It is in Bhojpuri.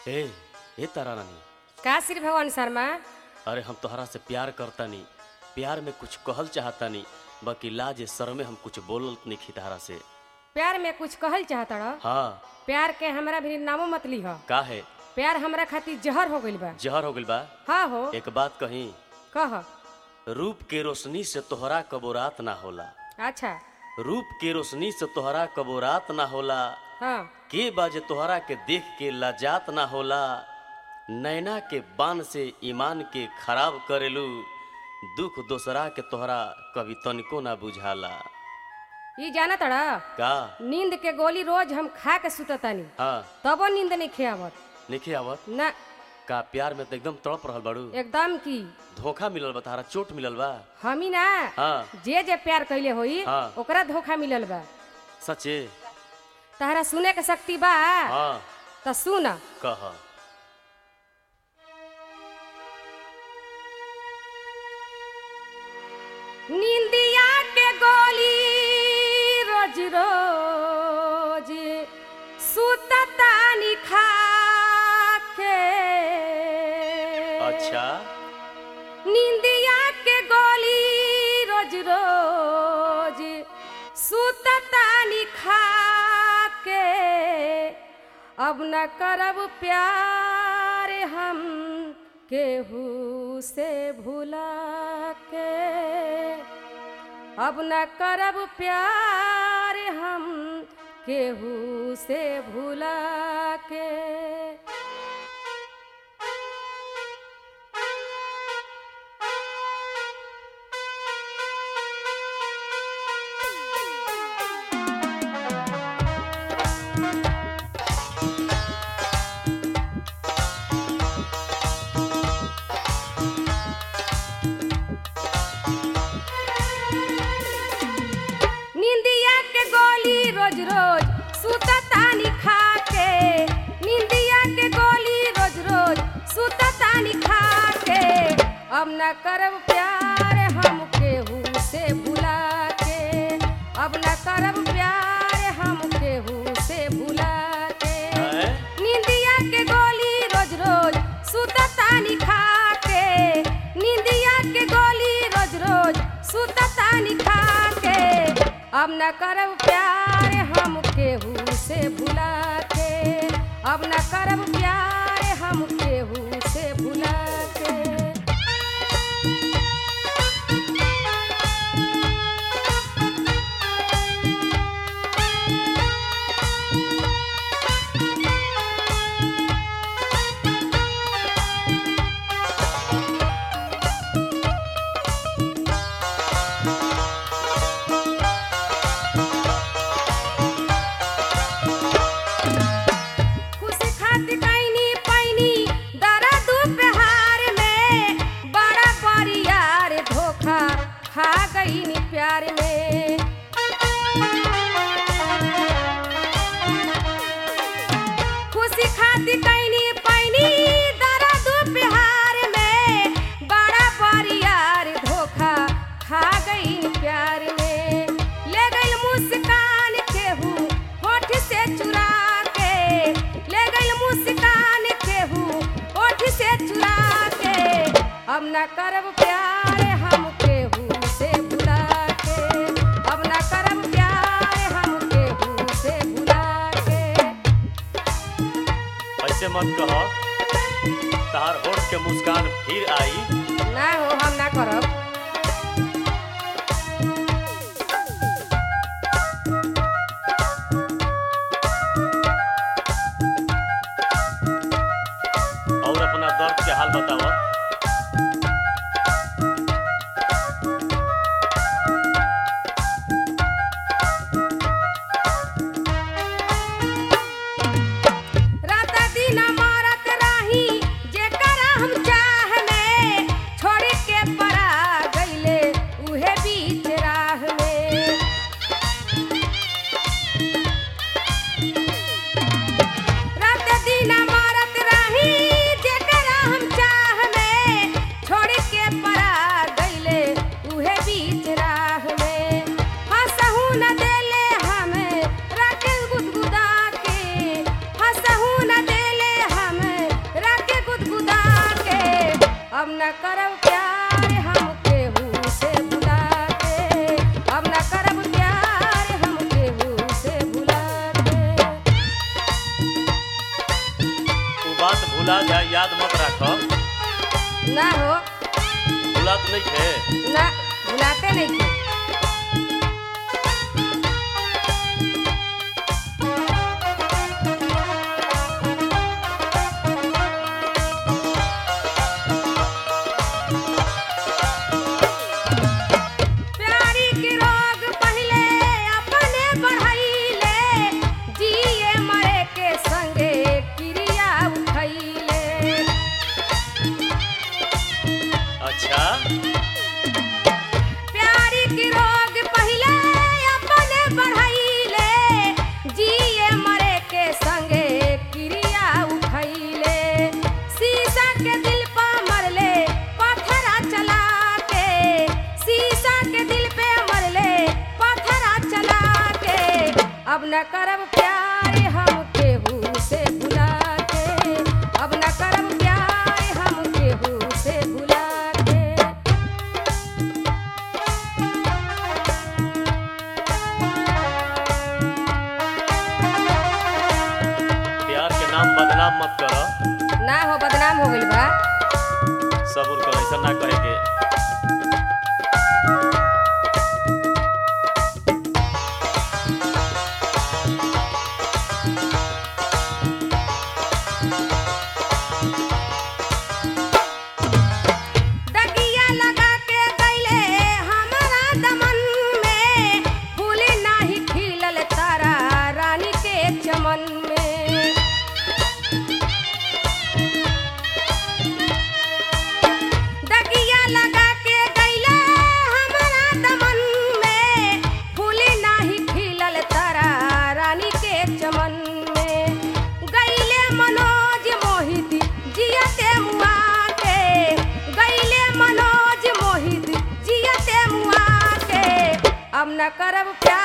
ए ए तारा रानी का श्री भगवान शर्मा अरे हम तोहरा से प्यार करतानी प्यार में कुछ कहल चाहतानी बाकी लाज शर्मे हम कुछ बोलत नहीं खितारा से प्यार में कुछ कहल चाहत रह हाँ प्यार के हमरा भी नामो मत लीह का है प्यार हमरा खातिर जहर हो गइल बा जहर हो गइल बा हाँ हो एक बात कही कह रूप के रोशनी से तोहरा कबो रात ना होला अच्छा रूप के रोशनी से तोहरा कबो रात ना होला हाँ के बाजे तोहरा के देख के लाजात ना होला नैना के बान से ईमान के खराब करेलू दुख दोसरा के तोहरा कभी तनिको ना बुझाला ई जाना तड़ा का नींद के गोली रोज हम खा के सुततानी हाँ तबो नींद नहीं खेवत लिखे आवत ना का प्यार में तो एकदम तड़प रहल बाड़ू एकदम की धोखा मिलल बा तारा चोट मिलल बा हमी ना हाँ जे जे प्यार कैले होई हाँ। ओकरा धोखा मिलल बा सचे तहरा सुने के शक्ति बा हाँ त सुन कह निंदिया के गोली रोज रोज सुततानी खा के अच्छा निंदिया के गोली रोज रोज सुततानी खा के अब न करब प्यार हम केहू से भुला के अब न करब प्यार हम केहू से भुला के निंदिया के गोली रोज रोज सुततानी खा के निंदिया के गोली रोज रोज सुततानी खा के अब न करब प्यार हम केहू से भुला के अब न करब प्यार हम केहू से भुला के हैं? निंदिया के गोली रोज रोज सुततानी खा के निंदिया के गोली रोज रोज सुततानी खा के अब न करब प्यार हम केहू से भुला के अब न करब प्यार हम केहू से भुला के खुशी खातिर कैनी पैनी दर्द प्यार में बड़ा बरियार धोखा खा गईनी प्यार में खुशी खातिर कैनी पैनी दर्द प्यार में बड़ा बरियार धोखा खा गईनी प्यार में ले गई मुस्कान केहू होठ से चुरा के ले गई मुस्कान केहू होठ से चुरा के अब न करब प्यार हम केहू से भुला के अब न करब प्यार हम केहू से भुला के ऐसे मत कह तार होठ के मुस्कान फिर आई ना हो हम ना करब और अपना दर्द के हाल बतावा रात दिन मारत रही जेकरा हम चाह में छोड़ के परा करब प्यार हम केहू से भुला के अब न करब प्यार हम केहू से भुला के वो बात भुला जाए याद मत रख ना हो भुलात नहीं थे ना भुलाते नहीं थे प्यारी की रोग पहले अपने बढ़ैले जिए मरे के संगे क्रिया उठैले अच्छा प्यारी की रोग पहले अपने बढ़ैले जिए मरे के संगे क्रिया उठैले शीशा के दिल पे मरले पत्थरा चला के शीशा के दिल पे मरले पत्थरा चला के अब न करब प्यार हम केहू से भुला के अब न करब प्यार हम केहू से भुला के प्यार के नाम बदनाम मत कर ना हो बदनाम हो गइल बा सबूर कर ऐसा ना कहे के दगिया लगा के गइले हमारा दमन में फूल नाही खिलल तारा रानी के चमन में दगिया लगा के गइले हमारा दमन में फूल नाही खिलल तारा रानी के चमन में गइले मनोज मोहित जियते मुआ के गइले मनोज मोहित जियते मुआ के अब न करब प्यार